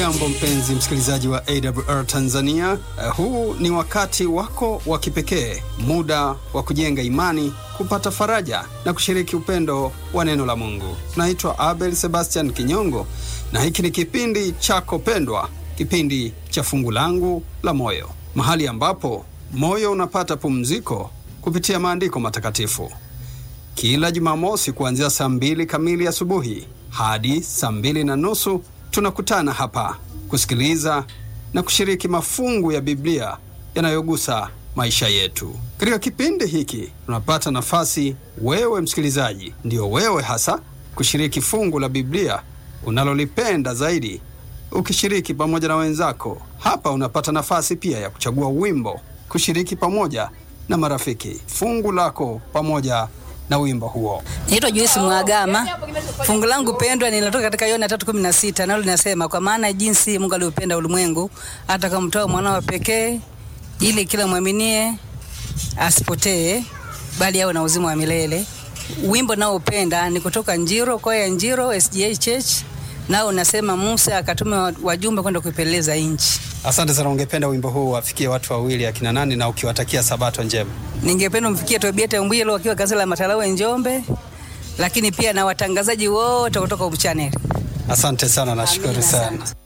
Hujambo mpenzi msikilizaji wa AWR Tanzania. Uh, huu ni wakati wako wa kipekee, muda wa kujenga imani, kupata faraja na kushiriki upendo wa neno la Mungu. Naitwa Abel Sebastian Kinyongo na hiki ni kipindi chako pendwa, kipindi cha fungu langu la moyo, mahali ambapo moyo unapata pumziko kupitia maandiko matakatifu. Kila Jumamosi kuanzia saa mbili kamili asubuhi hadi saa mbili na nusu tunakutana hapa kusikiliza na kushiriki mafungu ya Biblia yanayogusa maisha yetu. Katika kipindi hiki tunapata nafasi, wewe msikilizaji, ndiyo wewe hasa, kushiriki fungu la Biblia unalolipenda zaidi, ukishiriki pamoja na wenzako. Hapa unapata nafasi pia ya kuchagua wimbo, kushiriki pamoja na marafiki fungu lako pamoja na wimbo huo. Naitwa Joyce Mwagama. Fungu langu pendwa linatoka katika Yohana 3:16 nalo linasema kwa maana jinsi Mungu aliupenda ulimwengu hata akamtoa mwanao pekee ili kila mwaminie asipotee bali awe na uzima wa milele. Wimbo nao upenda ni kutoka Njiro, kwaya ya Njiro SDA Church, nao unasema Musa akatuma wajumbe kwenda kuipeleleza nchi. Asante sana. Ungependa wimbo huu wafikie watu wawili akina nani, na ukiwatakia sabato njema? Ningependa mfikie Tobieta Mbwilo wakiwa kanisa la Matalawe Njombe, lakini pia na watangazaji wote kutoka Hope Channel. Asante sana, nashukuru Amina sana. sana.